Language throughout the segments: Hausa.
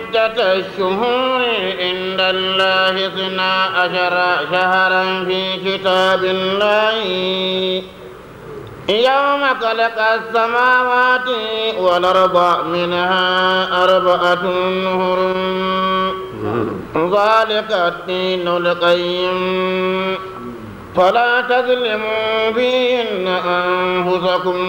عدة الشهور عند الله اثنا عشر شهرا في كتاب الله يوم خلق السماوات والأرض منها أربعة هرم ذلك الدين القيم فلا تظلموا فيهن أنفسكم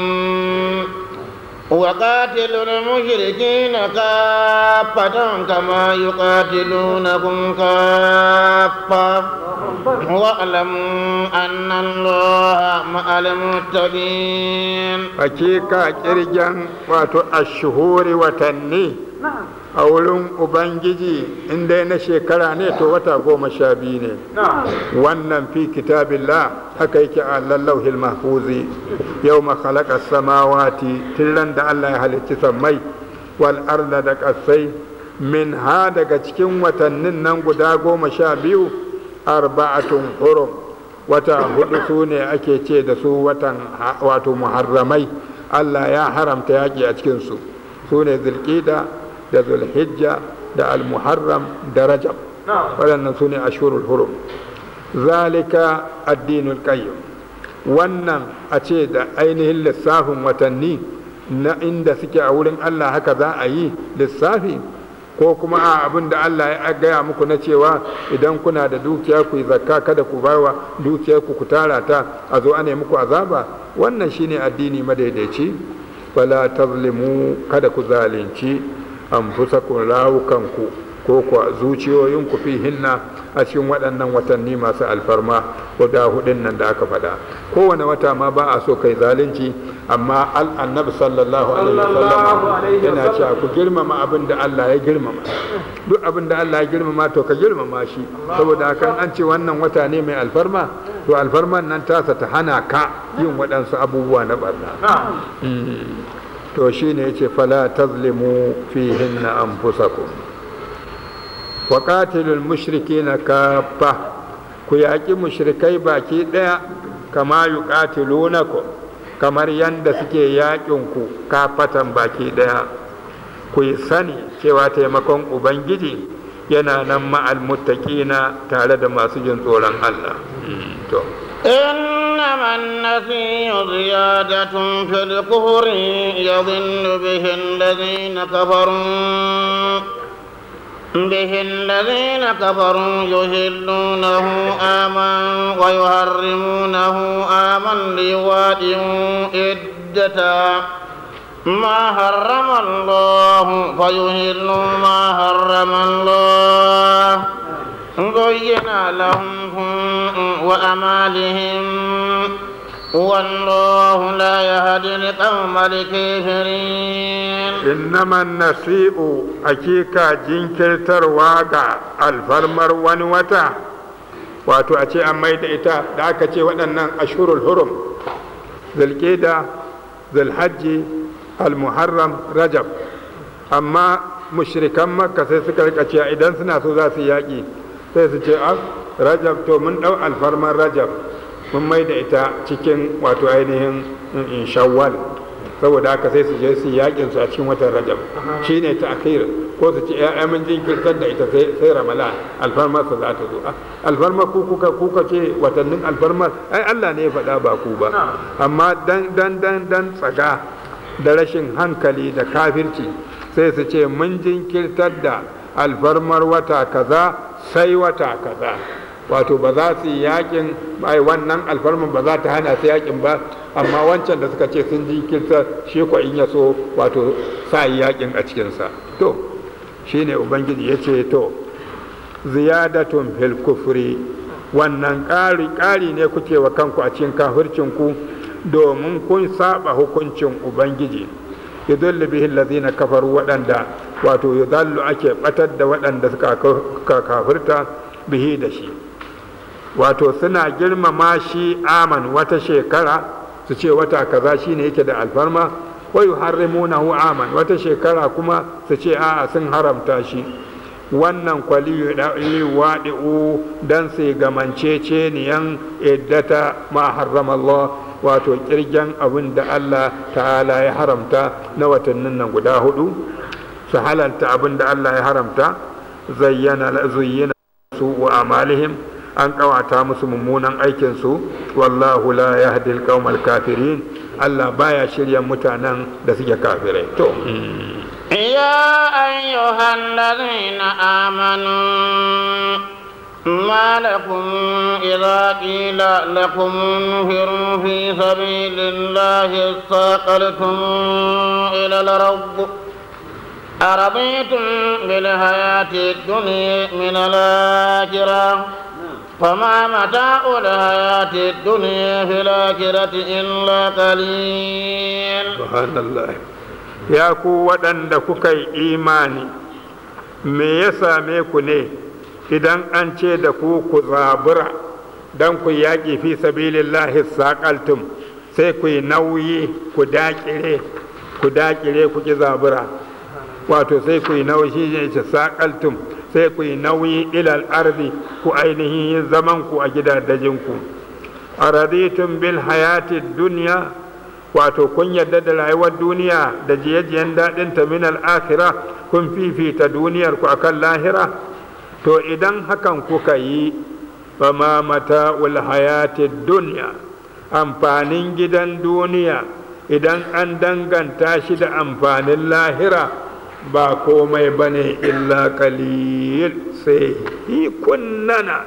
وقاتلوا المشركين كافة كما يقاتلونكم كافة واعلموا أن الله مع المتقين hakika kirgen wato ashuhuri watanni a wurin ubangiji inda na shekara ne to wata goma sha biyu ne wannan fi kitabillah haka yake a lallauhil mahfuzi yau khalaqa samawati tillan da Allah ya halicci sammai wal arda da kasai min ha daga cikin watannin nan guda goma sha biyu arba'atun hurum wata hudu su ne ake ce da su watan wato muharramai Allah ya haramta yaƙi a cikinsu su ne zulƙida da zulhijja da almuharram da rajab waɗannan su ne ashurul hurum zalika addinul qayyim wannan a ce da ainihin lissafin watanni na inda suke a wurin Allah haka za a yi lissafi ko kuma a abin da Allah ya gaya muku na cewa idan kuna da dukiya ku yi zakka kada ku bawa dukiyar ku ku tara ta a zo ana muku azaba wannan shine addini madaidaici wala tazlimu kada ku zalunci anfusakum rawukanku ko ku zuciyoyinku fi hinna a cikin waɗannan watanni masu alfarma guda hudun nan da aka faɗa kowane wata ma ba a so kai zalunci amma annabi sallallahu alaihi wasallam yana cewa ku girmama abin da Allah ya girmama duk abin da Allah ya girmama to ka girmama shi saboda haka an ce wannan wata ne mai alfarma to alfarman nan tasa ta hana ka yin waɗansu abubuwa na barna to shine yace fala tazlimu fihinna anfusakum wa qatilul mushrikina kaffa ku yaƙi mushrikai baki ɗaya kama yuqatilunakum kamar yanda suke yaƙin ku kafatan baki ɗaya ku yi sani cewa taimakon ubangiji yana nan ma'al muttaqina tare da masu jin tsoron Allah to إنما النسي زيادة في الكفر يضل به الذين كفروا به الذين كفروا يهلونه آما ويحرمونه آما ليوادئوا عدة ما حرم الله فيهلوا ما حرم الله زين لهم وأمالهم والله لا يهدي القوم الكافرين إنما النسيء أكيكا جنكر ترواقع الفرمر ونوتا wato a ce an mai da ita da aka ce waɗannan ashurul hurum zulƙida zulhajji almuharram rajab amma mushrikan makka sai suka rika cewa idan suna so za su yaƙi sai su ce a rajab to mun ɗau alfarman rajab mun mai da ita cikin wato ainihin in shawwal saboda haka sai su je su yakin su a cikin watan rajab shine ta akhir ko su ce ya mun jinkirtar da ita sai ramalan alfarmar su za ta zo alfarmar ku kuka kuka ce watannin alfarmar ai Allah ne ya faɗa ba ku ba amma dan dan dan dan tsaga da rashin hankali da kafirci sai su ce mun jinkirtar da alfarmar wata kaza sai wata kaza wato ba za su yi yakin ai wannan alfarman ba za ta hana su yakin ba amma wancan da suka ce sun jinkirta shi ko in ya so wato sa yi yakin a cikinsa to shine ubangiji ya ce to ziyadatun fil kufri wannan ƙari ƙari ne kuke wa kanku a cikin kafircinku domin kun saba hukuncin ubangiji yudullu bihi allazina kafaru waɗanda wato yudallu ake batar da waɗanda suka kafirta bihi da shi wato suna girmama shi aman wata shekara su ce wata kaza shine yake da alfarma wa yuharrimunahu aman wata shekara kuma su ce a'a sun haramta shi wannan kwali waɗi'u dan su gamance niyan iddata ma harrama Allah wato kirgen abin da Allah ta'ala ya haramta na watannin nan guda hudu su halalta abin da Allah ya haramta zayyana zuyyina su wa amalihim an kawata musu mummunan aikin su wallahu la yahdi al kafirin Allah baya shirya mutanen da suke kafirai to يا أيها الذين آمنوا ما لكم إذا قيل لكم انفروا في سبيل الله استاقلتم إلى الأرض أرضيتم بالحياة الدنيا من الآخرة فما متاع الحياة الدنيا في الآخرة إلا قليل سبحان الله ya ku waɗanda kuka yi imani me ya same ku ne idan an ce da ku ku zabura don ku yaƙi fi sabilillahi saƙaltum sai ku yi nauyi ku daƙire ku daƙire ku ki zabura wato sai ku yi nauyi shi ne ce saƙaltum sai ku yi nauyi ilal arzi ku ainihin yin zaman ku a gidajenku a raditun bil hayati duniya wato kun yarda da rayuwar duniya da jiye-jiyen daɗin ta min al'akira kun fifita duniyar ku akan lahira to idan hakan kuka yi ba ma mata hayati duniya amfanin gidan duniya idan an danganta shi da amfanin lahira ba komai ba ne illa kalil sai hikunnana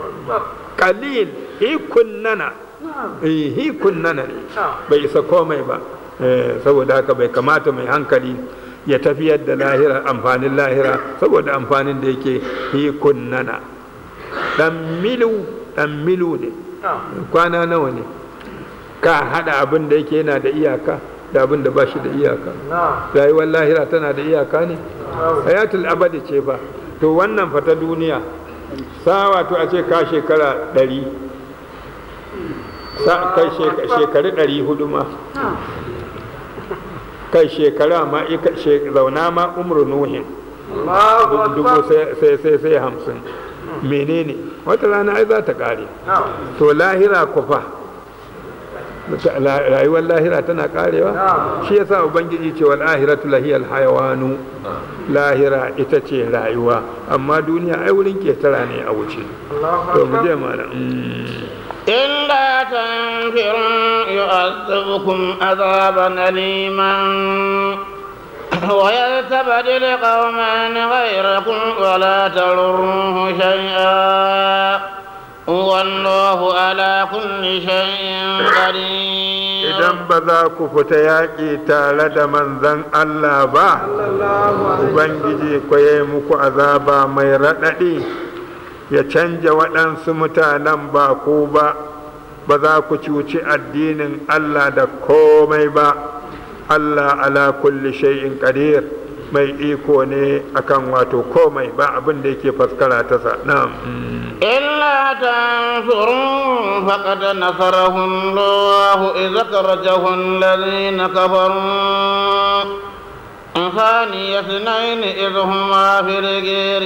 kalil hikunnana hikunnana ne bai isa komai ba saboda haka bai kamata mai hankali ya tafiyar da lahira amfanin lahira saboda amfanin da yake hikunnana dan milu dan milu ne kwana nawa ne ka hada abin da yake yana da iyaka da abin da ba shi da iyaka rayuwar lahira tana da iyaka ne hayatul abadi ce fa to wannan fata duniya sa wato a ce ka shekara ɗari kai shekaru ɗari hudu ma kai shekara ma zauna ma umru nuhin dubu sai sai sai hamsin menene wata rana ai za ta ƙare to lahira kufa rayuwar lahira tana karewa shi yasa ubangiji ce wal ahiratu lahiyal hayawanu lahira ita ce rayuwa amma duniya ai wurin ketara ne a wuce to mu je mana إلا تنفروا يعذبكم عذابا أليما ويستبدل قوما غيركم ولا تضروه شيئا والله على كل شيء قدير idan ba za ku fita yaƙi tare da manzan Allah ba Ubangiji kwaye muku azaba mai raɗaɗi ya canja waɗansu mutanen ba ku ba ba za ku cuci addinin Allah da komai ba Allah ala kulli shay'in qadir mai iko ne akan wato komai ba abin da yake faskara ta sa na'am إلا تنصروا فقد نصره الله إذا أخرجه الذين كفروا ثاني اثنين إذ هما في الغير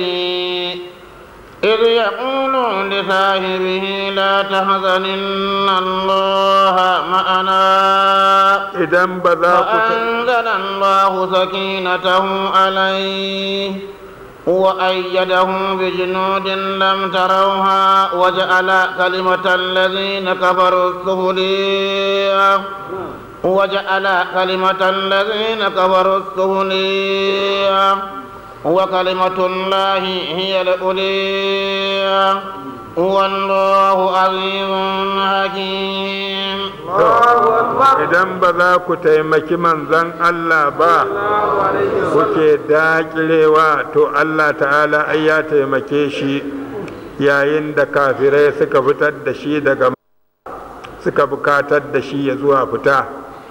إذ يقول لصاحبه لا تحزن إن الله معنا idan ba za ku ta فأنزل الله سكينته عليه وأيده بجنود لم تروها وجعل كلمة الذين كفروا السفلية وجعل كلمة الذين كفروا السفلية وكلمة الله هي الأولية والله عزيز حكيم idan ba za ku taimaki manzan Allah ba kuke dakilewa to Allah ta'ala ai ya taimake shi yayin da kafirai suka fitar da shi daga suka bukatar da shi ya zuwa fita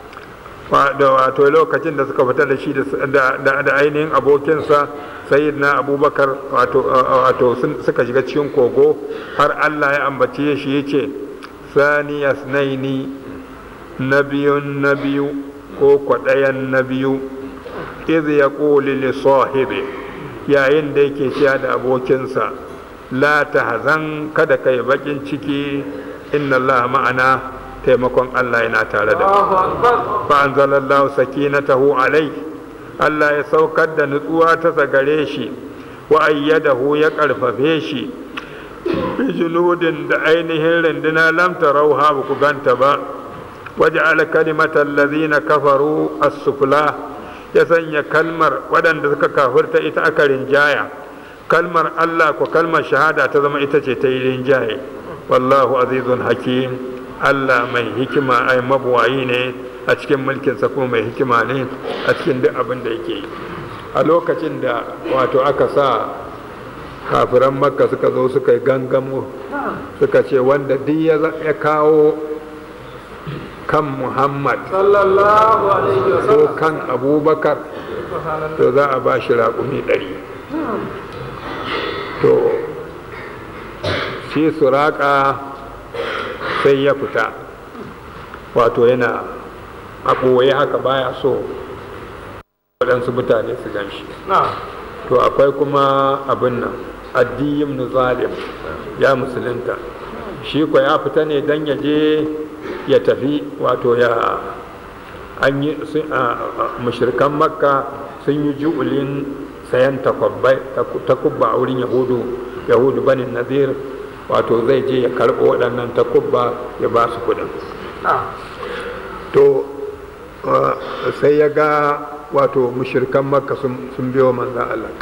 wato lokacin da suka fitar da shi da ainihin abokinsa sayyidina abubakar wato suka shiga cikin kogo har Allah ya ambace shi ya ce sani yasnaini na biyun na biyu ko kwaɗayan na biyu iz ya ƙoli li sahibi yayin da yake ciya da abokinsa la ta hazan kada kai bakin ciki inna Allah ma'ana taimakon Allah yana tare da fa anzalallahu sakinatahu alai Allah ya saukar da nutsuwa ta gare shi wa ayyadahu ya karfafe shi bijuludin da ainihin rinduna lam tarauha ba ku ganta ba waja'ala kalimatal ladhina kafaru as-sufla ya sanya kalmar waɗanda suka kafirta ita aka rinjaya kalmar Allah ko kalmar shahada ta zama ita ce ta yi rinjaye wallahu azizun hakim Allah mai hikima ai mabuwayi ne a cikin mulkinsa kuma mai hikima ne a cikin duk abin da yake yi a lokacin da wato aka sa kafiran makka suka zo suka yi gangamo suka ce wanda duk ya kawo kan muhammad ko kan abubakar to za a ba shi raƙumi ɗari to shi suraka sai ya fita wato yana a ɓoye haka baya so waɗansu mutane su gan shi to akwai kuma abin nan addiyim zalim ya musulunta shi kwa ya fita ne don ya je ya tafi wato ya an yi mashirkan makka sun yi ju'ulin sayan takubba a wurin yahudu yahudu banin nazir wato zai je ya karɓo waɗannan takubba ya ba su kudin to sai ya ga wato mushirkan makka sun biyo manzan Allah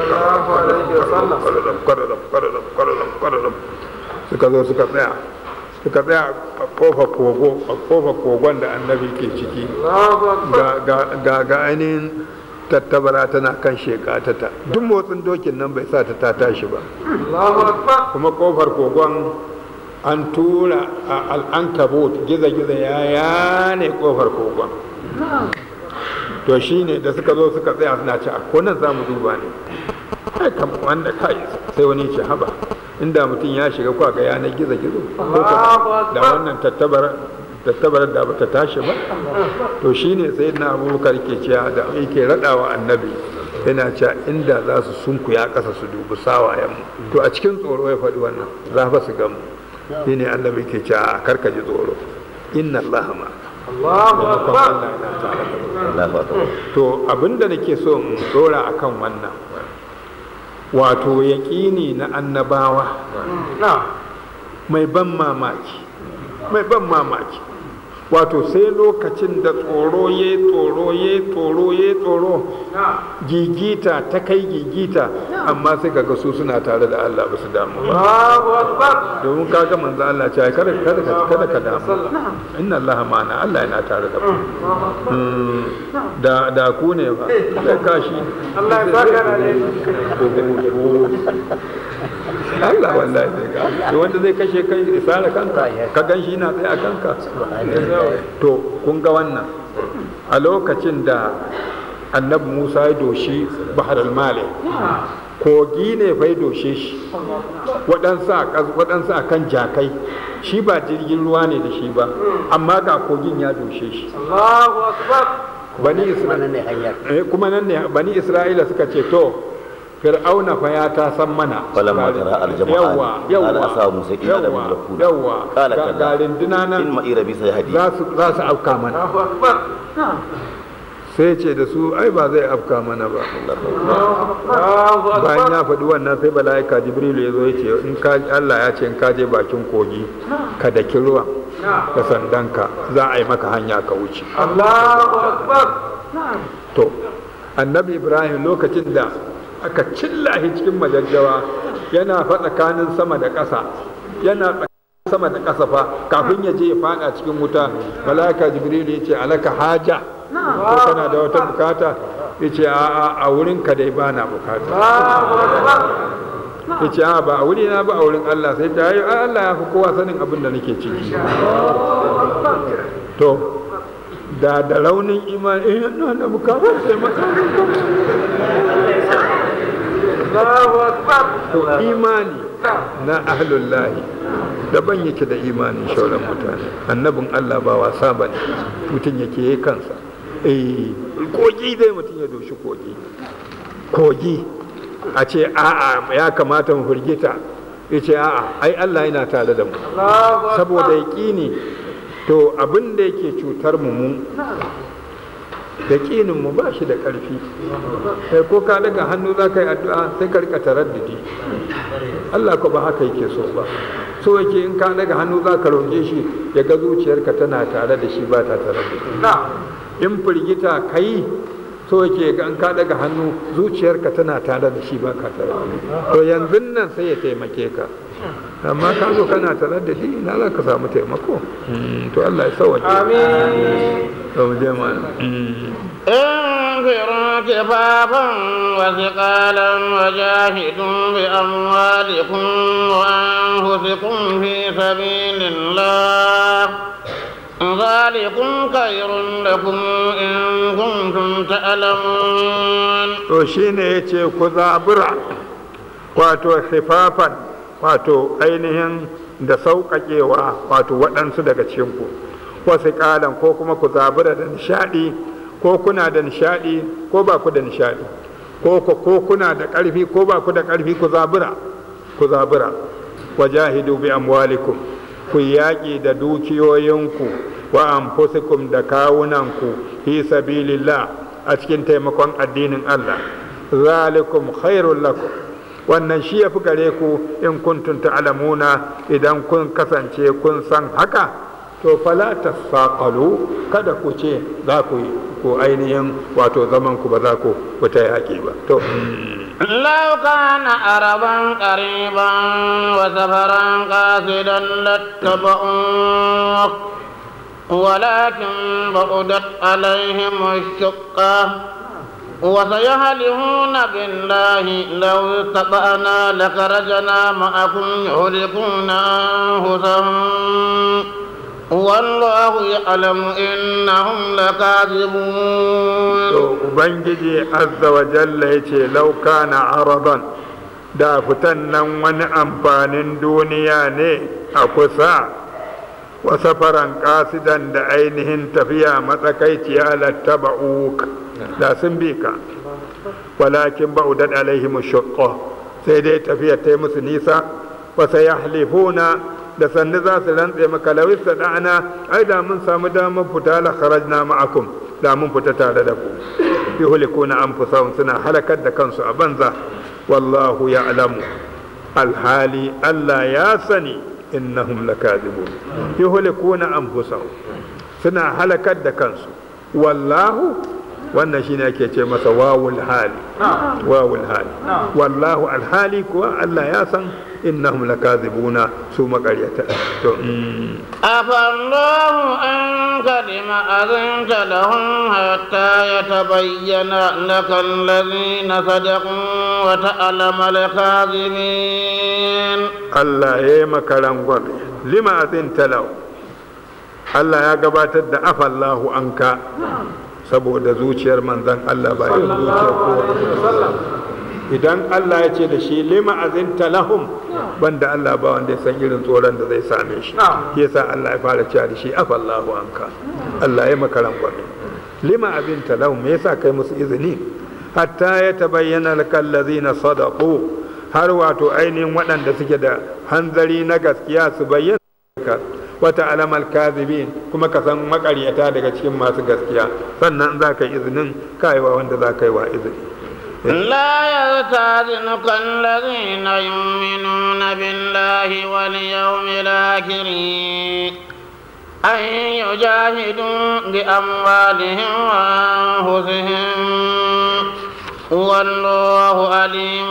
suka zo suka tsaya suka tsaya a kofa kogo a kofa kogon da annabi ke ciki ga ga ainihin tattabara tana kan shekatata duk motsin dokin nan bai sa ta ta tashi ba kuma kofar kogon an tura a al'ankabot giza-giza ya yane kofar kogon to shi ne da suka zo suka tsaya suna ci a konan za mu duba ne kai kam wanda kai sai wani ce haba inda mutum ya shiga kwa ga yanar gizo-gizo da wannan tattabarar da bata tashi ba to shi ne sai na abubakar ke cewa da yake raɗawa annabi yana cewa inda za su sunkuya ƙasa su dubi sawayen to a cikin tsoro ya faɗi wannan za fa su gamu shi ne annabi ke cewa karka ji tsoro inna Allah ma to abinda nake so in tsora akan wannan wato yaƙini na annabawa mai ban mamaki mai ban mamaki wato sai lokacin da tsoro ya tsoro ya tsoro ya tsoro gigita ta kai gigita amma sai kaga su suna tare da Allah ba su damu ba domin kaga manzo Allah ce kada kada kada ka damu inna Allah ma'ana Allah yana tare da ku da da ku ne ba sai kashi Allah ya saka da Allah wallahi zai ga wanda zai kashe kai isara kanka ka gan shi na tsaye a kanka to kun ga wannan a lokacin da annabi Musa ya doshi bahar al-mali kogi ne bai doshe shi waɗansu a kan jakai shi ba jirgin ruwa ne da shi ba amma ga kogin ya doshe shi bani isra'ila kuma nan ne bani isra'ila suka ce to fir'auna fa ya ta san mana falamma tara aljama'a qala asabu musa ila da mulkuna yawa qala ga kalla rinduna nan in ma'ira bi sayhadi za su za su afka mana sai ce da su ai ba zai afka mana ba bayan ya faɗi wannan sai bala'ika jibrilu ya zo ya ce in ka Allah ya ce in ka je bakin kogi ka daki ruwan da sandanka za a yi maka hanya ka wuce to annabi ibrahim lokacin da aka cilla shi cikin majajjawa yana fa tsakanin sama da ƙasa yana tsakanin sama da ƙasa fa kafin ya je ya fada cikin wuta malaka jibril ya ce alaka haja ko kana da wata bukata ya ce a a wurin ka dai ba na bukata ya ce a ba a wuri na ba a wurin Allah sai ta yi Allah ya fi kowa sanin abin da nake ciki to da da raunin imani eh ina da bukatar taimakon to imani na ahlullahi daban yake da imanin shauran mutane annabin Allah ba wasa ba ne mutum yake yi kansa eh kogi dai mutum ya doshi kogi kogi a ce a'a ya kamata mu firgita ya ce a'a ai Allah yana tare da mu saboda yaƙini to abin da yake cutar mu mu yaƙinin mu ba shi da ƙarfi sai ko ka daga hannu za ka yi addu'a sai ka rika taraddudi Allah ko ba haka yake so ba so yake in ka daga hannu za ka roƙe shi ya ga zuciyarka tana tare da shi ba ta tare da in firgita ka yi so yake ga in ka daga hannu zuciyarka tana tare da shi ba ka tare da to yanzu nan sai ya taimake ka amma ka zo kana tare da shi ina za ka samu taimako to Allah ya sauwaje amin to mu je ma انفروا كفافا وثقالا وجاهدوا بأموالكم وأنفسكم في سبيل الله ذلكم خير لكم إن كنتم تعلمون to shine yace ku zabura wato khifafan wato ainihin da sauƙaƙewa wato waɗansu daga cikinku wasu ƙalan ko kuma ku zabura da nishaɗi ko kuna da nishaɗi ko ba ku da nishaɗi ko ko kuna da ƙarfi ko ba ku da ƙarfi ku zabura ku zabura wajahidu bi amwalikum ku yaƙi da dukiyoyinku wa anfusikum da kawunanku fi sabilillah a cikin taimakon addinin Allah zalikum khairul lakum wannan shi ya fi gare ku in kuntum ta'lamuna idan kun kasance kun san haka to fala tasaqalu kada ku ce za ku yi ko ainihin wato zaman ku ba za ku fita yaƙi ba to لو كان عربا قريبا وسفرا قاصدا لاتبعوك ولكن بعدت عليهم الشقة وسيهلهون بالله لو استطعنا لخرجنا معكم يهلكون أنفسهم والله يعلم إنهم لكاذبون Ubangiji azza wa jalla ya ce lauka na araban da fitan nan wani amfanin duniya ne a kusa wa safaran kasidan da ainihin tafiya matsakaiciya lattaba'uk da sun bi ka walakin ba'udat alaihim shaqqa sai dai tafiya ta yi musu nisa wa sayahlifuna da sannu za su rantse maka lawis da da'ana ai da mun samu damar fita la kharajna ma'akum da mun fita tare da ku yuhlikuna anfusahum suna halakar da kansu a banza wallahu ya'lamu alhali Allah ya sani innahum lakadibun yuhlikuna anfusahum suna halakar da kansu wallahu wannan shine ake ce masa wawul hali wawul hali wallahu alhali kuwa Allah ya san innahum lakazibuna su makaryata to أفالله أنك لما أذنت لهم حتى يتبين لك الذين صدقوا وتعلم الكاذبين Allah ya yi maka rangwame lima azinta lau Allah ya gabatar da afallahu anka saboda zuciyar manzan Allah ba yin zuciyar kowa idan Allah ya ce da shi lima azinta lahum banda Allah ba wanda ya san irin tsoron da zai same shi yasa Allah ya fara cewa da shi afallahu anka Allah ya maka rangwame lima azinta lahum me yasa kai musu izini hatta ya tabayyana lakal ladzina sadaqu har wato ainihin waɗanda suke da hanzari na gaskiya su bayyana ka wata alamar kazibin kuma ka san makaryata daga cikin masu gaskiya sannan za ka yi izinin kayewa wanda za ka yi wa izini لا يستاذنك الذين يؤمنون بالله واليوم الآخر أن يجاهدوا بأموالهم وأنفسهم والله عليم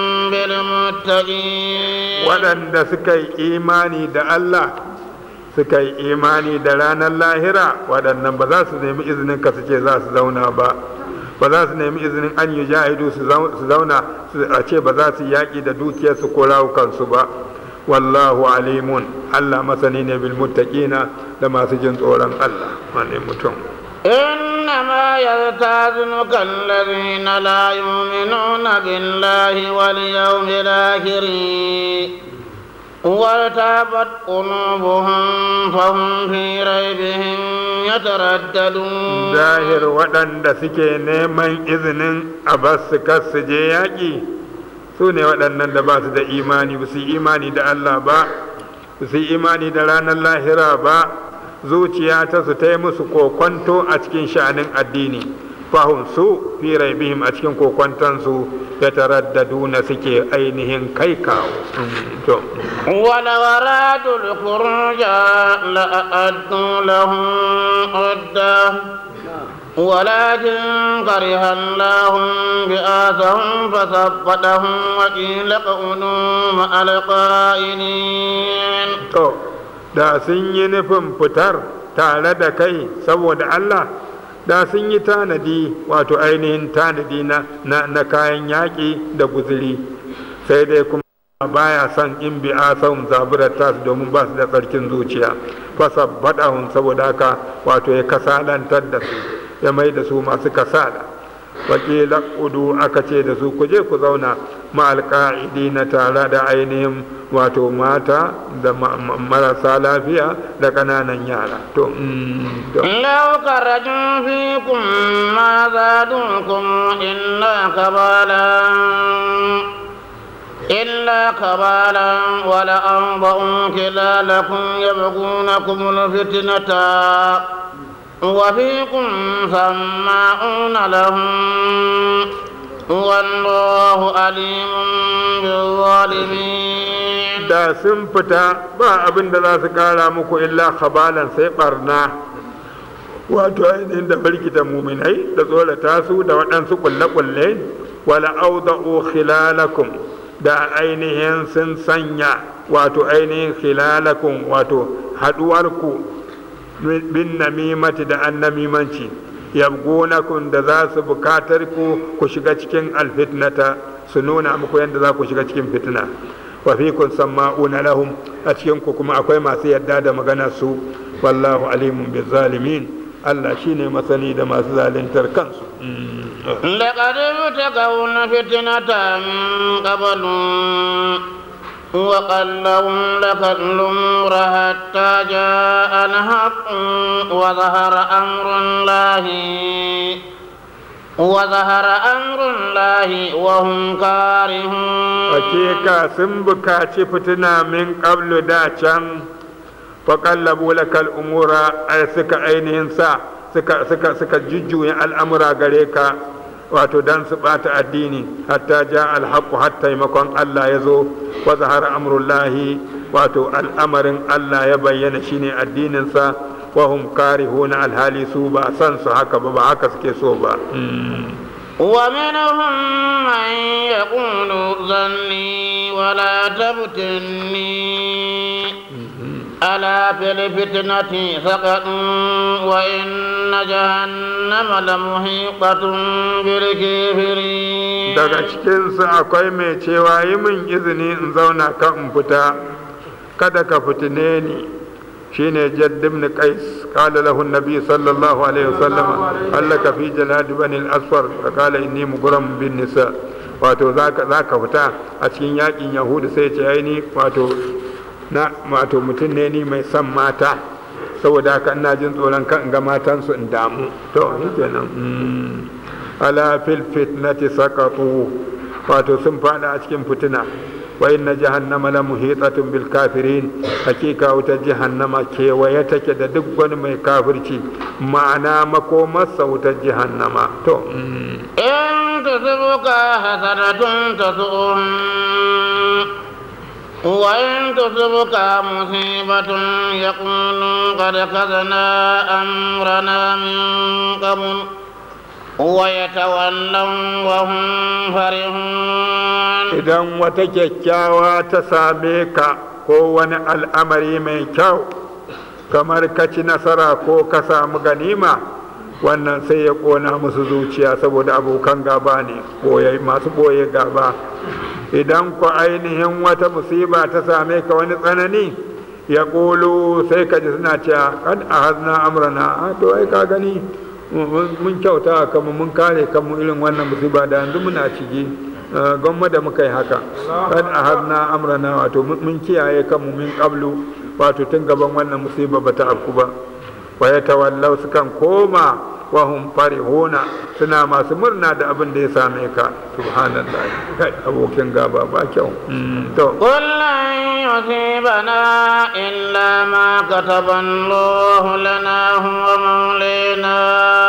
بالمتقين waɗanda suka yi imani da Allah suka yi imani da ranar lahira waɗannan ba za su nemi izinin ka su ce za su zauna ba ba za su nemi izinin an yi jahidu su zauna a ce ba za su yaƙi da dukiyarsu ko rawukansu ba wallahu alimun Allah masani ne bil muttaqina da masu jin tsoron Allah wane mutum إنما يستاذنك الذين لا يؤمنون بالله واليوم الآخر وارتابت قلوبهم فهم في ريبهم يترددون zahir waɗanda suke neman izinin a basu kasu je yaƙi su ne waɗannan da ba su da imani ba su yi imani da Allah ba ba su yi imani da ranar lahira ba zuciya ta su ta yi musu kokonto a cikin sha'anin addini fahim su fi raibihim a cikin kokontonsu ya taraddaduna suke ainihin kai kawo to ولو أرادوا الخروج لأعدوا لهم عدة ولكن كره الله بآسهم فثبتهم وقيل اقعدوا مع القائلين to da sun yi nufin fitar tare da kai saboda Allah da sun yi tanadi wato ainihin tanadi na, na, na kayan yaƙi da guzuri sai dai kuma baya son in bi asahun zaburar tasu domin ba su da tsarkin zuciya fasa baɗahun saboda haka wato ya kasalantar da su ya mai da su masu kasala wakila udu aka ce da su ku je ku zauna ma'alƙa'idi na tare da ainihin wato mata da marasa lafiya da ƙananan yara to لو خرجوا فيكم ما زادوكم إلا كبالا إلا كبالا ولأوضعوا خلالكم يبغونكم الفتنة وفيكم سماعون لهم والله عليم بالظالمين da sun fita ba abin da za su kara muku illa khabalan sai barna wato ainihin da barkita muminai da tsorata su da waɗansu kulle-kulle wala auda'u khilalakum da ainihin sun sanya wato ainihin khilalakum wato haɗuwarku bin namimati da annamimanci yabgunakum da za su bukatar ku ku shiga cikin alfitnata su nuna muku yadda za ku shiga cikin fitna wa fikum sama'una lahum a cikin ku kuma akwai masu yadda da magana su wallahu alimun bizzalimin Allah shine masani da masu zaluntar kansu لقد ابتغوا الفتنة من قبل وقلهم لك الأمر حتى جاء الحق وظهر أمر الله وظهر أمر الله وهم كارهون hakika sun bukaci fitina min qablu da can faƙallabu lakal umura ai suka ainihin sa suka suka suka jujjuya al'amura gare ka wato dan su bata addini hatta ja alhaqu hatta taimakon Allah ya zo wa zahara amrullahi wato al'amarin Allah ya bayyana shine addinin sa wa hum karihuna alhali su ba san su haka ba ba haka suke so ba ومنهم من يقول ذني ولا تفتني ألا في الفتنة سقطوا وإن جهنم لمحيطة بالكافرين daga cikinsu akwai mai cewa yi min izini in zauna kan in fita kada ka fitine ni shine jadd ibn qais qala lahu an-nabi sallallahu alaihi wasallam allaka fi jalad bani al-asfar fa qala inni mughram bin nisa wato zaka zaka fita a cikin yakin yahudu sai ce ai ni wato na wato mutum ne ni mai son mata saboda haka ina jin tsoron kan in ga matansu in damu to shikenan ala fil fitnati saqatu wato sun fada a cikin fitina wa inna jahannama la muhitatun bil kafirin hakika wuta jahannama kewaye take da duk wani mai kafirci ma'ana makomarsa wutar jahannama to إن تصبك حسنة تسؤهم وإن تصبك مصيبة يقولوا قد كذنا أمرنا من قبل ويتولوا وهم فرحون idan wata kyakkyawa ta same ka ko wani al'amari mai kyau kamar ka ci nasara ko ka samu ganima wannan sai ya ƙona musu zuciya saboda abokan gaba ne masu ɓoye gaba idan ku ainihin wata musiba ta same ka wani tsanani ya ƙulu sai ka ji suna cewa kan a hazna amrana a to ai ka gani mun kyauta kanmu mun kare kanmu irin wannan musiba da yanzu muna ciki gwamma da muka yi haka kan a hazna amrana wato mun kiyaye kanmu min qablu wato tun gaban wannan musiba bata afku ba wa ya tawallau sukan koma wa hum farihuna suna masu murna da abin da ya same ka subhanallah kai abokin gaba ba kyau to قل لن يصيبنا إلا ما كتب الله لنا هو مولينا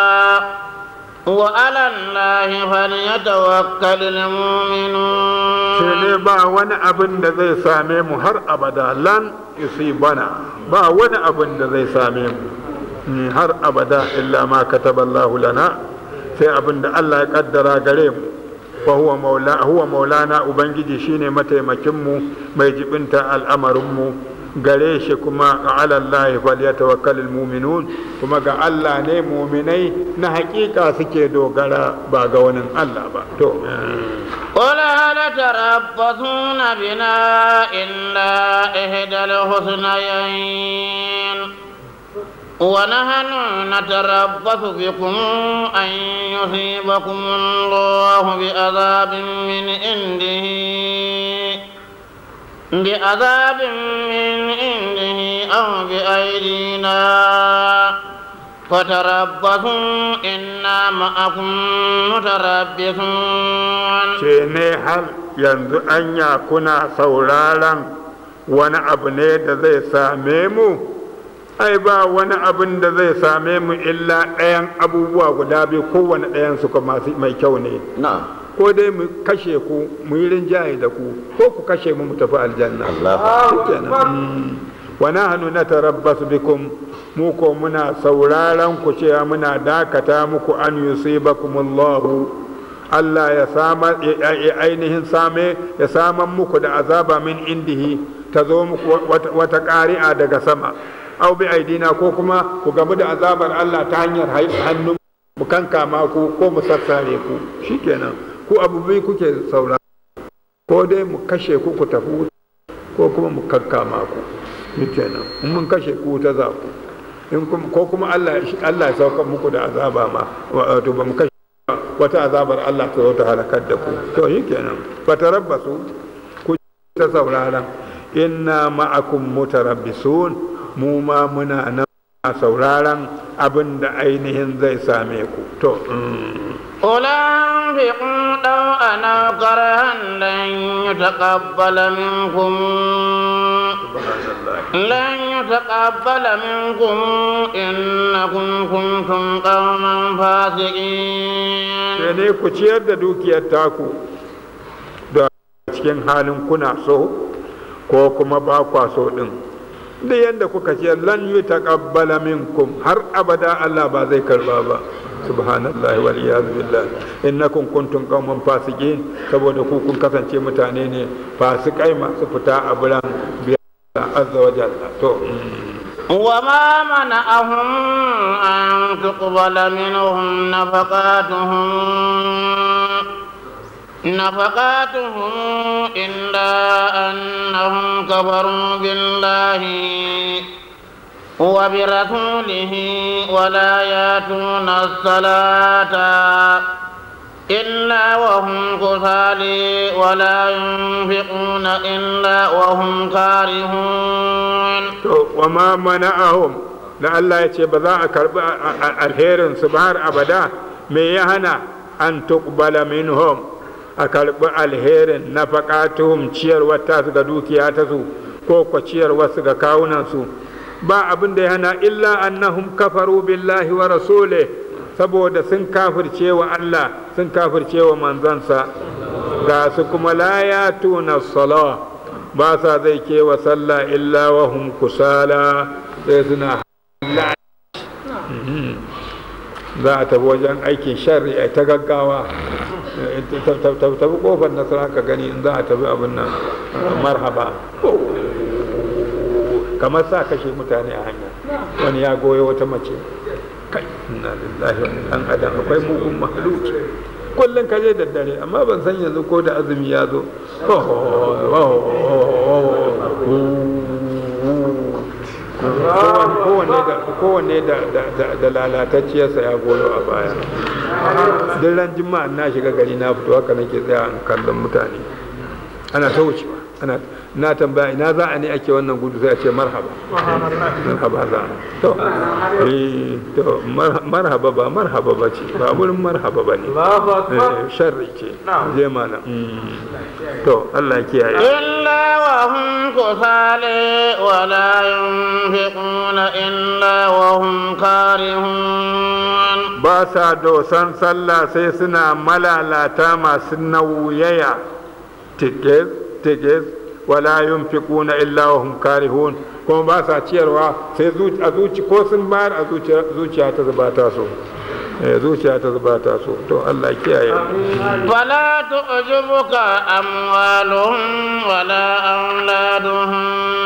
وعلى الله فليتوكل المؤمنون ne ba wani abin da zai same mu har abada lan bana ba wani abin da zai same mu har abada illa ma kataballahu lana sai abin da Allah ya kaddara gare mu wa huwa maula huwa maulana ubangiji shine mataimakin mu mai jibinta al'amarin mu gare shi kuma ala Allah falyatawakkalul mu'minun kuma ga Allah ne mu'minai na hakika suke dogara ba ga wani Allah ba to قل هل تربصون بنا إلا إحدى الحسنيين ونحن نتربص بكم أن يصيبكم الله بعذاب من عنده بعذاب من عنده أو بأيدينا فتربصوا إنا معكم متربصون ce ne hal yanzu anya kuna sauraron wani abu ne da zai same mu ai ba wani abin da zai same mu illa ɗayan abubuwa guda biyu kowane ɗayan su kuma mai kyau ne na'am ko dai mu kashe ku mu yi rinjaye da ku ko ku kashe mu mu tafi aljanna Allah shikenan Mm. wa nahnu natarabbasu bikum mu ko muna sauraron ku cewa muna dakata muku an yusibakumullahu Allah ya sama ya- ya ainihin same ya saman muku da azaba min indihi ta zo muku wata- wata ƙari'a daga sama au bi aidina ko kuma ku gamu da azabar Allah ta hanyar hai- hannu mu kankama ku ko mu sassare ku shikenan ku abu biyu kuke saurara ko dai mu kashe ku ku tafi wuta ko kuma mu kankama ku shikenan in mun kashe ku ta za ku in kuma ko kuma Allah Allah ya sauka muku da azaba ma wato ba mu kashe wata azabar Allah ta zo ta halakar da ku to shikenan fatarabbasu ku ta saurara inna ma'akum mutarabbisun mu ma muna nan a sauraron abin da ainihin zai same ku to mm. قل انفقوا طوعا او كرها لن يتقبل منكم لن يتقبل منكم انكم كنتم قوما فاسقين sai ne ku ciyar da dukiyar taku da cikin halin kuna so ko kuma ba kwa so din da yadda kuka ciyar lan yi taqabbala minkum har abada Allah ba zai karba ba subhanallah wal iyad billah innakum kuntum qauman fasiqin saboda ku kun kasance mutane ne fasikai masu fita a buran biya azza wa jalla to وما منعهم أن تقبل منهم نفقاتهم نفقاتهم إلا أنهم كفروا بالله وبرسوله ولا ياتون الصلاة إلا وهم كسالى ولا ينفقون إلا وهم كارهون to wa ma mana'ahum da Allah ya ce ba za a karbi alherin su ba har abada me ya hana an tuqbala minhum a karbi alherin nafaqatuhum ciyarwar ta su ga dukiya ta su ko ko ciyarwar su ga kawunan su ba abin da ya hana illa annahum kafaru billahi wa rasulih saboda sun kafirce wa Allah sun kafirce wa manzansa ga su kuma la yatuna salah ba sa zai kewa sallah illa wa hum kusala sai suna za a tafi wajen aikin sharri a ta gaggawa tafi kofar nasara ka gani in za a tafi abin nan marhaba kamar sa kashe mutane a hanya wani ya goyo wata mace kai inna lillahi wa dan adam akwai mugun mahaluki kullum ka je daddare amma ban san yanzu ko da azumi ya zo kowanne da lalatacciyarsa ya goyo a baya duk ran jima'a na shiga gari na fito haka nake tsaya in kallon mutane ana ta wucewa ana na tambaya ina za a ne ake wannan gudu sai a ce marhaba marhaba za a to eh to marhaba ba marhaba ba ce ba wurin marhaba ba ne sharri ce je mana to Allah ya kiyaye إلا وهم كسالى ولا ينفقون إلا وهم كارهون ba sa dosan sallah sai suna malalata masu nauyaya tikis tikis wala yunfiquna illa wa hum karihun kuma ba sa ciyarwa sai a zuci ko sun bayar a zuciya ta zuba ta so zuciya ta zuba ta so to Allah kiyaye فلا تعجبك أموالهم ولا أولادهم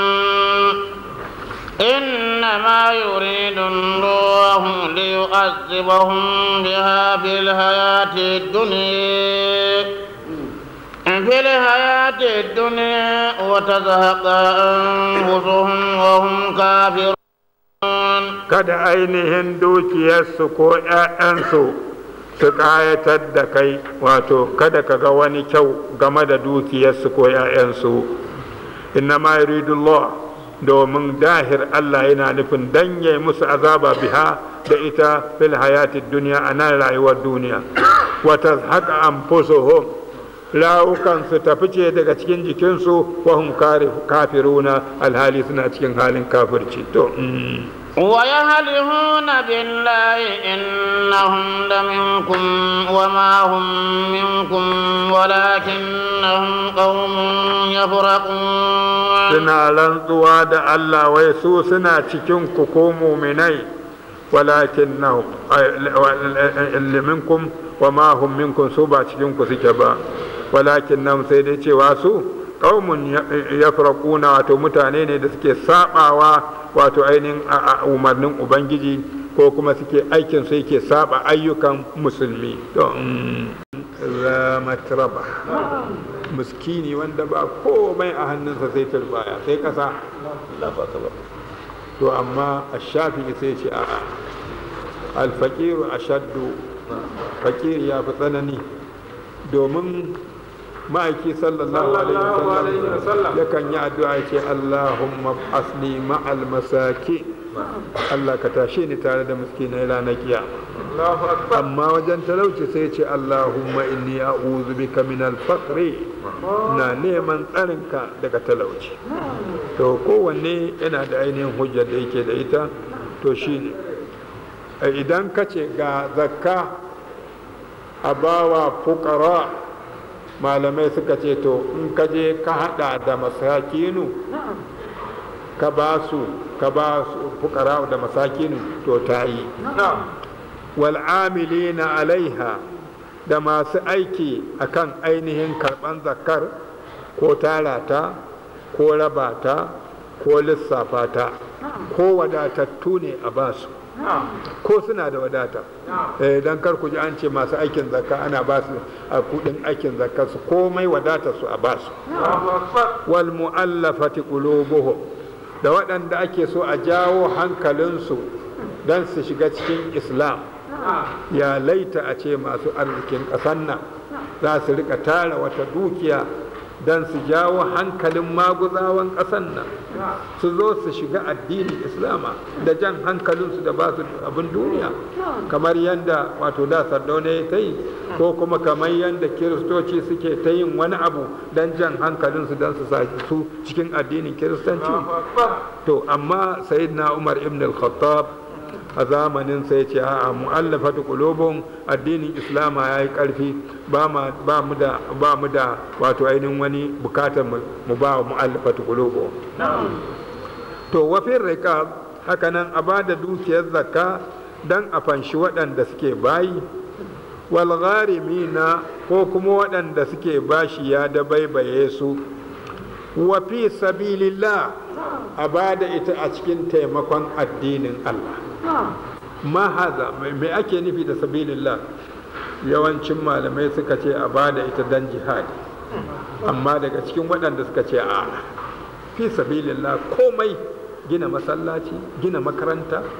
إنما يريد الله ليعذبهم بها في الحياة الدنيا في الحياة الدنيا وتزهق أنفسهم وهم كافرون kada ainihin dukiyarsu ko 'ya'yansu su ƙayatar da kai wato kada ka ga wani kyau game da dukiyarsu ko 'ya'yansu inna ma yuridullah domin dahir Allah yana nufin danye musu azaba biha da ita fil hayatid duniya a nan rayuwar duniya wata haka an rawukan su tafi ce daga cikin jikinsu wahum kafiruna alhali suna cikin halin kafirci to ويهلهون بالله إنهم لمنكم وما هم منكم ولكنهم قوم يفرقون suna rantsuwa da Allah wai su suna cikin ku ko muminai walakin na minkum wa ma hum minkum su ba cikin ku suke ba walakin nan sai dai cewa su qaumun yafraquna wato mutane ne da suke sabawa wato ainihin umarnin ubangiji ko kuma suke aikin su yake saba ayyukan musulmi don ramatraba miskini wanda ba komai a hannunsa sai turbaya sai kasa to amma a shafi sai ce a'a alfakiru a shaddu fakir ya fi tsanani domin ma'aiki sallallahu alaihi wasallam yakan yi addu'a ce Allahumma asli ma'al masaki Allah ka tashe ni tare da miskinai ranar kiyama amma wajen talauci sai ce Allahumma inni a'udhu bika min al-faqri na neman tsarinka daga talauci to kowanne yana da ainihin hujjar da yake da ita to shine idan ka ce ga zakka a bawa fukara malamai suka ce to in ka je ka hada da masakinu ka ba su ka ba su fukara da masakinu to ta yi wal'amilina alaiha da masu aiki akan ainihin karban zakar ko tarata ko rabata ko lissafa ta ko wadatattu ne a basu ko suna da wadata don kar ku ji an ce masu aikin zakka ana ba su a kudin aikin zakka su komai wadata su a ba su wal mu'allafati qulubuhum da waɗanda ake so a jawo hankalinsu don su shiga cikin islam ya laita a ce masu arzikin ƙasan nan za su rika tara wata dukiya don su jawo hankalin maguzawan ƙasan nan su zo su shiga addinin islama da jan hankalinsu da ba su abin duniya kamar yadda wato da sardauna ya ta yi ko kuma kamar yadda kiristoci suke ta yin wani abu don jan hankalinsu don su sa su cikin addinin kiristanci to amma sayyidina umar ibn al-khattab a zamanin sai ce a mu'allafatu qulubun addinin islama yayi karfi ba mu da ba mu da wato ainihin wani bukatar mu ba mu'allafatu qulubun to wa fi riqab haka nan a bada dukiyar zakka dan a fanshi waɗanda suke bayi wal gharimina ko kuma waɗanda suke bashi ya da baibaye su wa fi sabilillah a bada ita a cikin taimakon addinin Allah ma haza mai ake nufi da sabilillah yawancin malamai suka ce a bada ita dan jihadi amma daga cikin waɗanda suka ce a fi sabilillah komai gina masallaci gina makaranta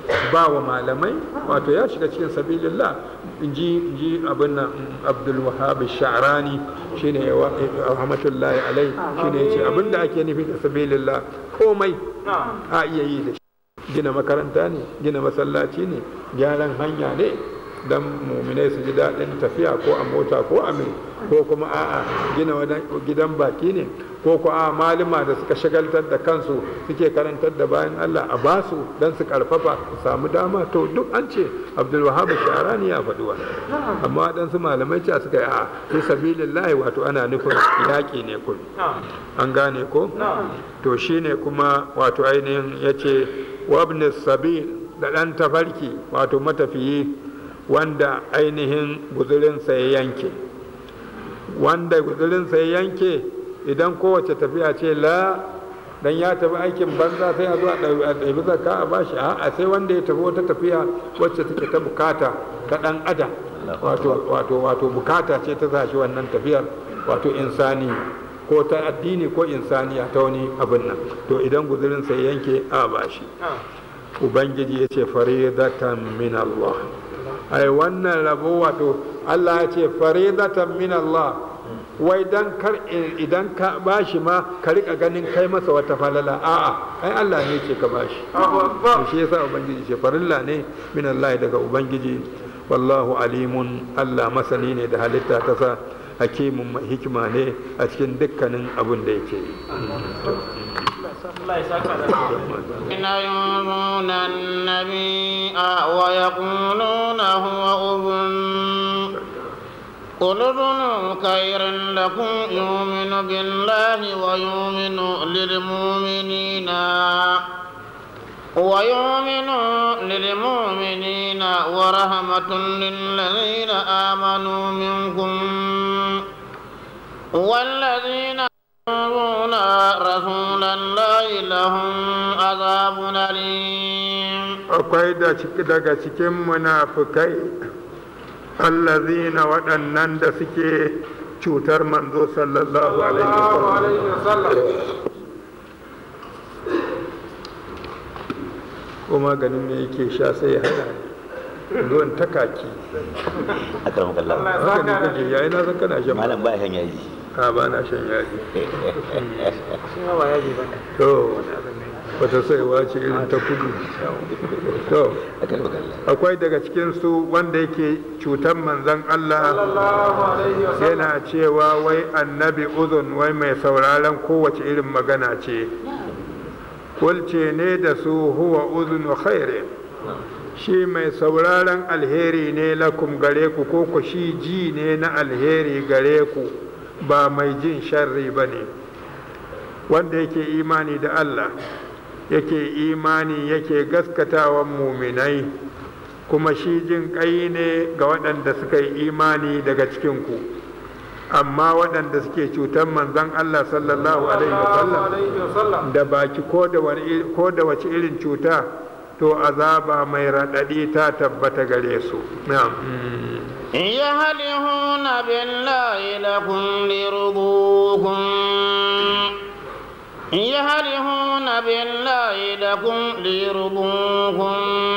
ba wa malamai wato ya shiga cikin sabilillah in ji abin nan abdul wahab sha'rani shine rahmatullahi alai shine yace abin da ake nufi da sabilillah komai a iya yi da shi gina makaranta ne gina masallaci ne gyaran hanya ne dan muminai su ji daɗin tafiya ko a mota ko a mai ko kuma a'a gina gidan baki ne ko ko a malama da suka shagaltar da kansu suke karantar da bayan Allah a basu dan su karfafa su samu dama to duk an ce Abdul Wahab Sharani ya faɗi wannan amma dan su malamai ce suka yi a fi sabilillahi wato ana nufin yaƙi ne kun an gane ko to shine kuma wato ainihin yace wabnis sabil da ɗan tafarki wato matafiyi wanda ainihin guzurinsa ya yanke wanda guzurinsa ya yanke idan kowace tafiya ce la dan ya tafi aikin banza sai a zo a ɗabi zakka a bashi a sai wanda ya tafi wata tafiya wacce take ta bukata ta ɗan adam wato wato wato bukata ce ta zashi wannan tafiyar wato insani ko ta addini ko insaniya ta wani abin nan to idan guzurinsa ya yanke a bashi ubangiji ya ce faridatan min Allah ai wannan rabo wato Allah ya ce faridatan min Allah wai dan kar idan ka bashi ma ka rika ganin kai masa wata falala a'a ai Allah ne ce ka bashi shi yasa ubangiji ce farilla ne min Allah daga ubangiji wallahu alimun Allah masani ne da halitta ta sa hakimin mai hikima ne a cikin dukkanin abin da yake إن يؤذون النبي ويقولون هو أذن قل أذن خير لكم يؤمن بالله ويؤمن للمؤمنين ويؤمن للمؤمنين ورحمة للذين آمنوا منكم والذين يؤذون رسول الله لهم عذاب أليم akwai da ciki daga cikin munafukai allazina waɗannan da suke cutar manzo sallallahu alaihi wasallam kuma ganin me yake sha sai ya hana ruwan takaki a karan kallon haka ne kake yayi na san kana shan malam ba shan yaji a ba na shan yaji to wata saiwa ce irin ta kudu to a karan kallon akwai daga cikin su wanda yake cutar manzon Allah yana cewa wai annabi uzun wai mai sauraron kowace irin magana ce kulce ne da su huwa uzunu khairin shi mai sauraron alheri ne lakum gare ku ko ku shi ji ne na alheri gare ku ba mai jin sharri ba ne wanda yake imani da Allah yake imani yake gaskatawan muminai kuma shi jin ƙai ne ga waɗanda suka yi imani daga cikinku amma waɗanda suke cutar manzon Allah sallallahu alaihi wasallam da baki ko da wace irin cuta to azaba mai raɗaɗi ta tabbata gare su na'am يهلهون بالله لكم ليرضوكم يهلهون بالله لكم ليرضوكم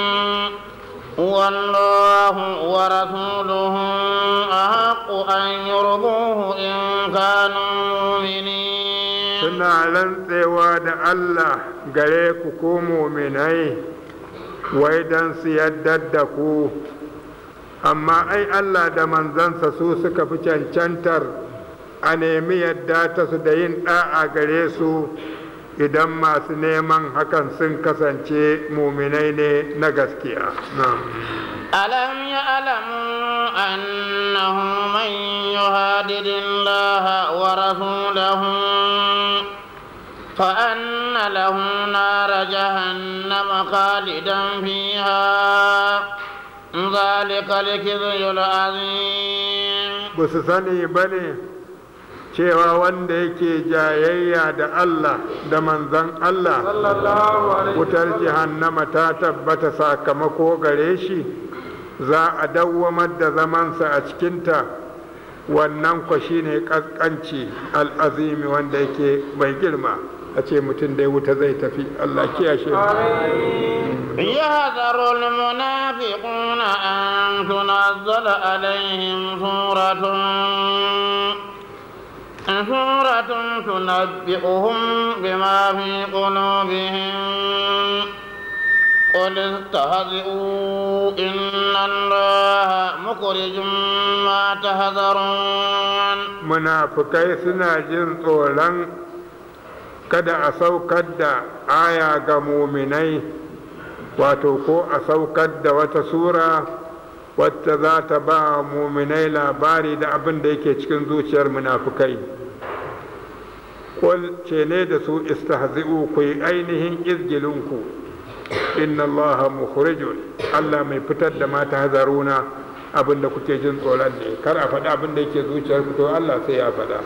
والله ورسوله أحق أن يرضوه إن كانوا مؤمنين suna rantsewa da Allah gare ku ko muminai wai don su yaddar da ku amma ai Allah da manzansa su suka fi cancantar a nemi yadda ta su da yin ɗa'a gare su idan masu neman hakan sun kasance muminai ne na gaskiya ألم يعلموا أنه من يهادد الله ورسوله فأن له نار جهنم خالدا فيها ذلك الكذب العظيم ba su sani ba ne cewa wanda yake jayayya da Allah da manzan Allah wutar jihannama ta tabbata sakamako gare shi za a dawwamar da zamansa a cikinta wannan kwa shine ƙasƙanci al'azimi wanda yake mai girma a ce mutum dai wuta zai tafi Allah kiyashe يحذر المنافقون أن تنزل عليهم سورة سورة تنبئهم بما في قلوبهم قل استهزئوا إن الله مخرج ما تهذرون munafukai suna jin tsoron kada a saukar da aya ga muminai wato ko a saukar da wata sura wacce za ta ba muminai labari da abin da yake cikin zuciyar munafukai Kul ce ne da su istahzi'u ku yi ainihin izgilinku inna allaha mukhrijun Allah mai fitar da mata hazaruna abin da kuke jin tsoron ne kar a faɗa abin da yake zuciyar ku to Allah sai ya faɗa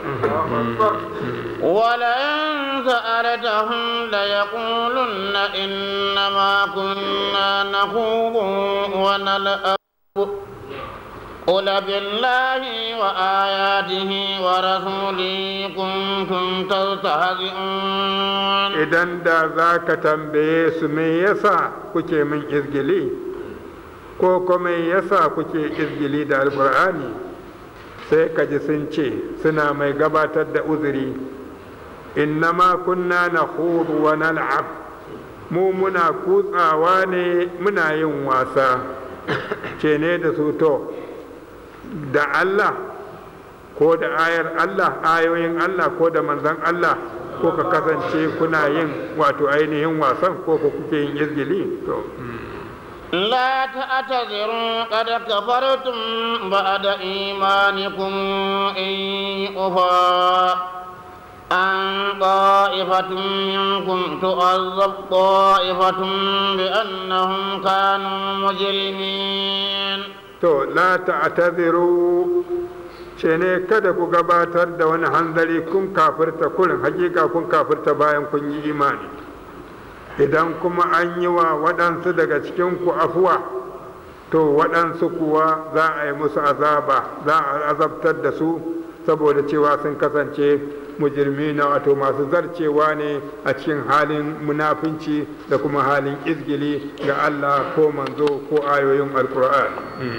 ولئن سألتهم ليقولن إنما كنا نخوض ونلعب قل بالله وآياته ورسوله كنتم تستهزئون idan da za ka tambaye su me yasa kuke min izgili ko kuma me yasa kuke izgili da alkur'ani sai ka ji sun ce suna mai gabatar da uzuri innama kunna na wa nal'ab mu muna kutsawa ne muna yin wasa ce ne da su to da Allah ko da ayar Allah ayoyin Allah ko da manzan Allah ko ka kasance kuna yin wato ainihin wasan ko ka kuke yin izgili to لا تعتذروا قد كفرتم بعد إيمانكم إن يؤفى عن طائفة منكم تؤذب طائفة بأنهم كانوا مجرمين to la ta'tadiru ce ne kada ku gabatar da wani hanzari kun kafirta kurin hakika kun kafirta bayan kun yi imani idan kuma an yi wa waɗansu daga cikin ku afuwa to waɗansu kuwa za a yi musu azaba za a azabtar da su saboda cewa sun kasance mujirmi na wato masu zarcewa ne a cikin halin munafinci da kuma halin izgili ga Allah ko manzo ko ayoyin alkur'ani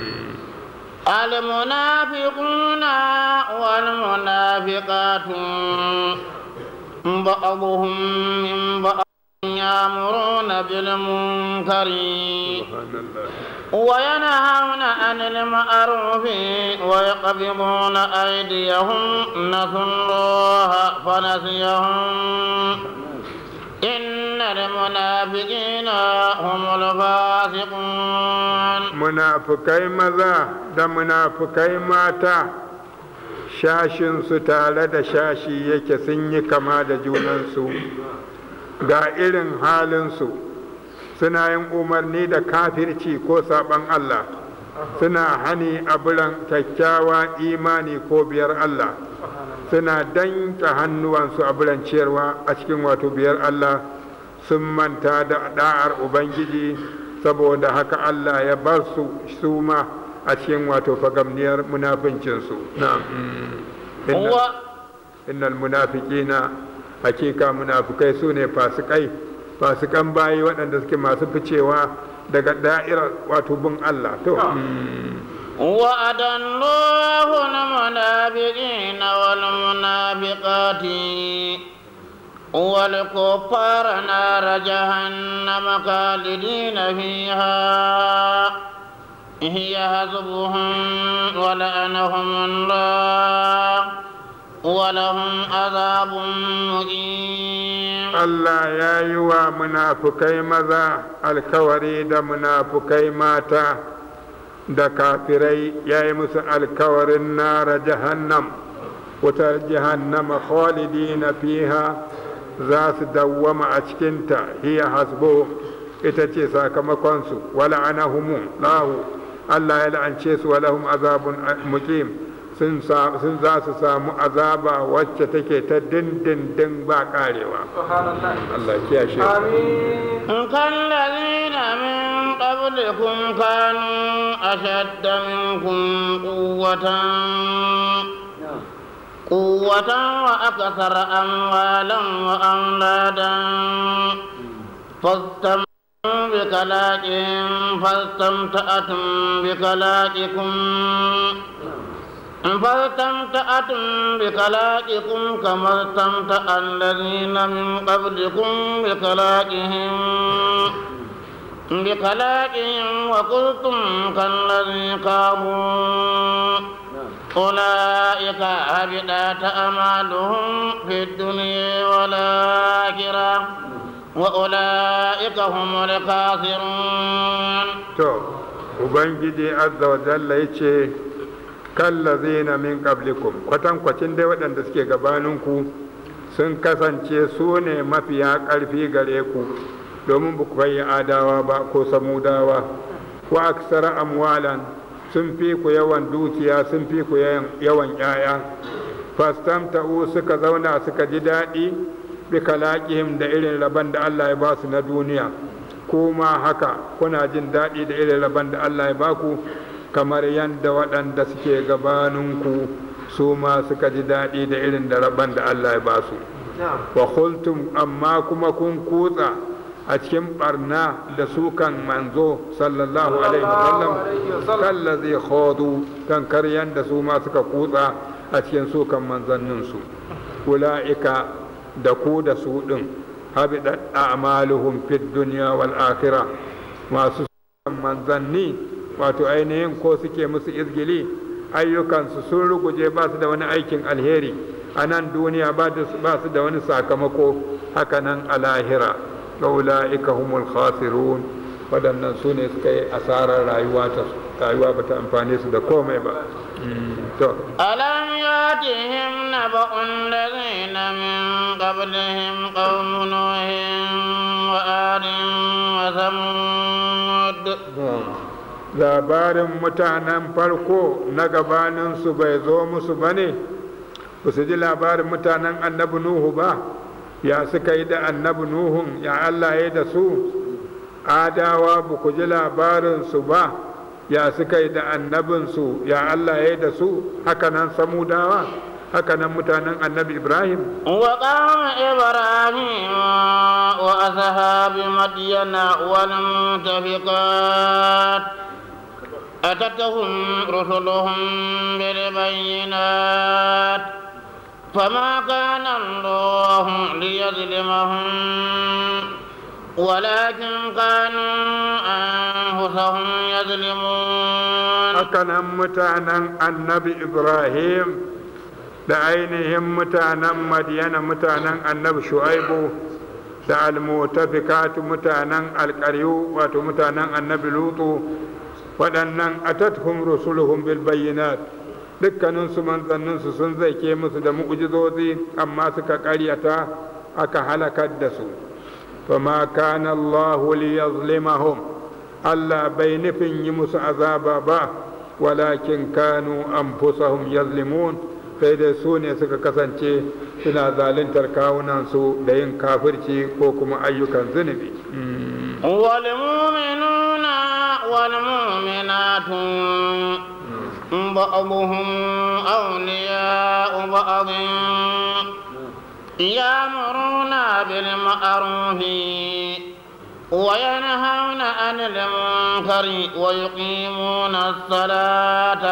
المنافقون والمنافقات بعضهم من بعض يأمرون بالمنكر وينهون عن المعروف ويقبضون أيديهم نسوا الله فنسيهم إن المنافقين هم الفاسقون munafukai maza da munafukai mata shashinsu tare da shashi yake sun yi kama da junansu ga irin halinsu suna yin umarni da kafirci ko saban Allah suna hani a biran kyakkyawa imani ko biyar Allah suna danka hannuwansu a biran ciyarwa a cikin wato biyar Allah sun manta da da'ar Ubangiji saboda haka Allah ya bar su su ma a cikin wato fagamniyar munafincinsu na'am هو innal munafiqina hakika munafikai su ne fasikai fasikan bayi waɗanda suke masu ficewa daga da'irar wato bin Allah to وعد الله المنافقين والمنافقات والكفار نار جهنم خالدين فيها هي حسبهم ولعنهم الله ولهم عذاب مقيم Allah ya yi wa munafukai maza alkawari da munafukai mata da kafirai ya yi musu alkawarin nara jahannam wutar jahannama khalidina fiha za su dawwama a cikinta hiya hasbo ita ce sakamakonsu wala anahumu lahu Allah ya la'ance su walahum azabun muqim sun za su samu azaba wacce take ta dindindin ba karewa Allah kiyashe كالذين من قبلكم كانوا أشد منكم قوة قوة وأكثر أموالا وأولادا فاستمتعوا بكلاكهم فاستمتعتم بكلاككم فاستمتعتم بكلاككم كما استمتع الذين من قبلكم بكلاكهم بكلاكهم وقلتم كالذي قالوا أولئك هبطت أعمالهم في الدنيا والآخرة وأولئك هم الخاسرون to ubangiji azza wa jalla yace kallazina min qablikum kwatankwacin dai waɗanda suke gabaninku sun kasance su ne mafiya ƙarfi gare ku domin ba ku adawa ba ko samudawa wa aksara amwalan sun fi ku yawan dukiya sun fi ku yawan ‘ya'ya fastamta'u suka zauna suka ji daɗi bi kalaqihim da irin rabon da Allah ya ba su na duniya kuma haka kuna jin daɗi da irin rabon da Allah ya ba ku kamar yadda waɗanda suke gabaninku su ma suka ji daɗi da irin da rabon da Allah ya ba su wa khultum amma kuma kun kutsa a cikin barna da sukan manzo sallallahu alaihi wasallam kallazi khodu kan karyan da su ma suka kutsa a cikin sukan manzanninsu ula'ika da ku da su din habidat a'maluhum fid dunya wal akhirah masu sukan manzanni wato ainihin ko suke musu izgili ayyukansu sun ruguje ba su da wani aikin alheri a nan duniya ba su da wani sakamako haka nan a lahira ga ula'ika humul khasirun waɗannan su ne suka yi asarar rayuwa ta rayuwa ba ta amfane su da komai ba to ألم يأتهم نبأ الذين من قبلهم قوم نوح وآد وثمود labarin mutanen farko na gabaninsu bai zo musu ba ne ba su ji labarin mutanen annabi nuhu ba ya suka yi da annabi nuhun ya allah ya da su adawa ba ku ji labarinsu ba ya suka yi da annabinsu ya allah ya da su hakanan samudawa hakanan mutanen annabi ibrahim وقوم إبراهيم وأصحاب مدين والمتفقات أتتهم رسلهم بالبينات فما كان الله ليظلمهم ولكن كانوا أنفسهم يظلمون hakanan mutanen annabi ibrahim da ainihin mutanen madiyana mutanen annabi shu'aibu da almutafikatu mutanen alƙaryu wato mutanen annabi lutu waɗannan atathum rusuluhum bil bayyinat dukkaninsu manzanninsu sun zaike musu da mu'jizozi amma suka ƙaryata aka halakar da su fama kana Allah liyazlimahum Allah bai nufin yi musu azaba ba walakin kanu anfusahum yazlimun sai dai su ne suka kasance suna zaluntar kawunansu da yin kafirci ko kuma ayyukan zunubi والمؤمنون والمؤمنات بعضهم أولياء بعض يأمرون بالمعروف وينهون عن المنكر ويقيمون الصلاة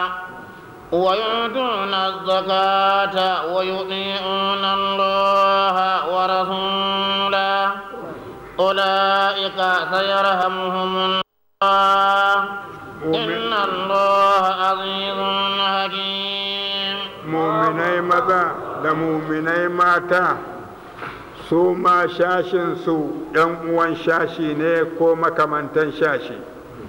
ويؤتون الزكاة ويطيعون الله ورسوله أولئك سيرحمهم الله إن الله عزيز حكيم muminai maza da muminai mata su ma shashinsu ‘yan uwan shashi ne ko makamantan shashi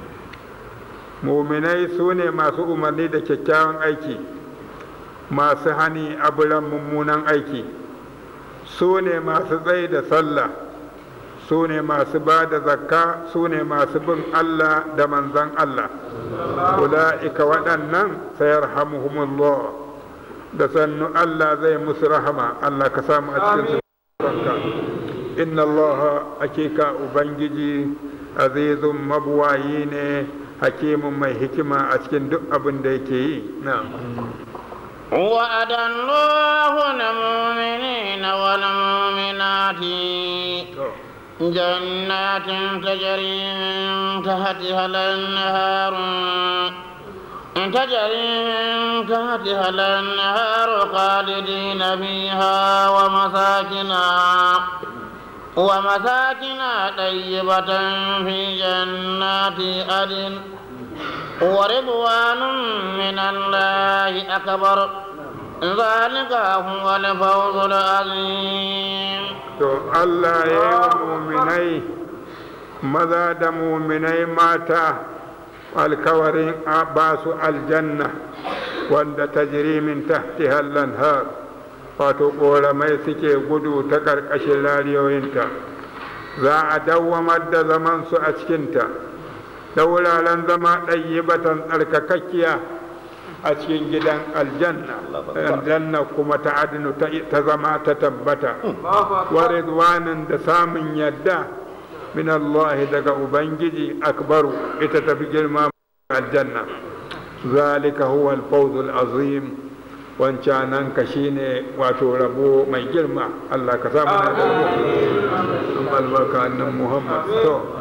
muminai su ne masu umarni da kyakkyawan aiki masu hani abulan mummunan aiki su ne masu tsaye da sallah su ne masu ba da zakka su ne masu bin Allah da manzan Allah ula'ika waɗannan sayar hamuhumullah da sannu Allah zai musu rahama Allah ka samu a cikin ranka inna Allah hakika ubangiji azizun mabuwayi ne hakimin mai hikima a cikin duk abin da yake yi na'am وعد الله المؤمنين والمؤمنات جنات تجري من تحتها الأنهار تجري من تحتها الأنهار خالدين فيها ومساكن ومساكن طيبة في جنات عدن ورضوان من الله أكبر ذلك هو الفوز العظيم to Allah ya yi wa muminai maza da muminai mata alkawarin a ba su aljanna wanda ta min tahti lanhar wato ƙoramai suke gudu ta ƙarƙashin rariyoyinta za a dawwamar da zamansu a cikinta da wuraren zama ɗayyibatan tsarkakakkiya a cikin gidan aljanna aljanna kuma ta adinu ta zama ta tabbata wa ridwanin da samun yadda min Allah daga ubangiji akbaru ita tafi girma aljanna zalika huwa al azim wancanan ka shine wato rabo mai girma Allah ka samu na da rabo albarka annan Muhammad to